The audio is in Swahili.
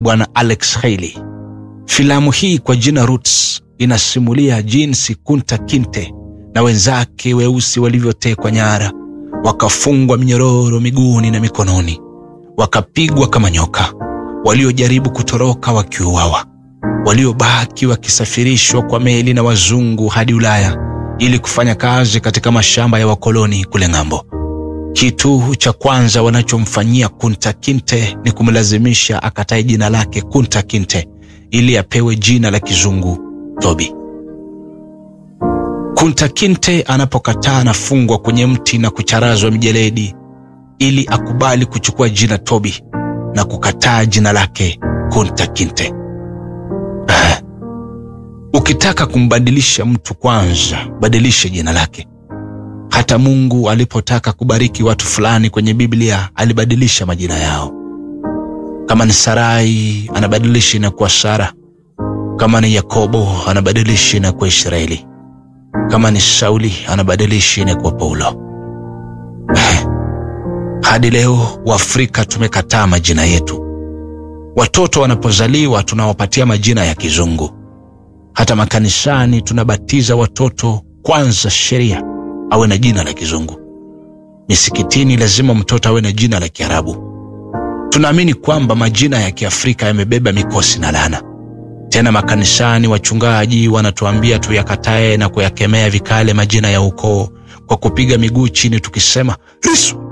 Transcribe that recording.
Bwana Alex Haley. Filamu hii kwa jina Roots inasimulia jinsi Kunta Kinte na wenzake weusi walivyotekwa nyara, wakafungwa minyororo miguuni na mikononi, wakapigwa kama nyoka, waliojaribu kutoroka wakiuawa, waliobaki wakisafirishwa kwa meli na wazungu hadi Ulaya ili kufanya kazi katika mashamba ya wakoloni kule ng'ambo. Kitu cha kwanza wanachomfanyia Kunta Kinte ni kumlazimisha akatae jina lake Kunta Kinte ili apewe jina la kizungu Toby. Kunta Kinte anapokataa anafungwa kwenye mti na kucharazwa mijeledi ili akubali kuchukua jina Toby na kukataa jina lake Kunta Kinte. Ah. Ukitaka kumbadilisha mtu kwanza, badilishe jina lake. Hata Mungu alipotaka kubariki watu fulani kwenye Biblia alibadilisha majina yao. Kama ni Sarai anabadilisha inakuwa Sara, kama ni Yakobo anabadilisha inakuwa Israeli, kama ni Sauli anabadilisha inakuwa Paulo. Hadi leo Waafrika tumekataa majina yetu. Watoto wanapozaliwa tunawapatia majina ya kizungu. Hata makanisani tunabatiza watoto kwanza, sheria awe na jina la kizungu. Misikitini lazima mtoto awe na jina la Kiarabu. Tunaamini kwamba majina ya Kiafrika yamebeba mikosi na laana. Tena makanisani wachungaji wanatuambia tuyakatae na kuyakemea vikale majina ya ukoo kwa kupiga miguu chini tukisema Yesu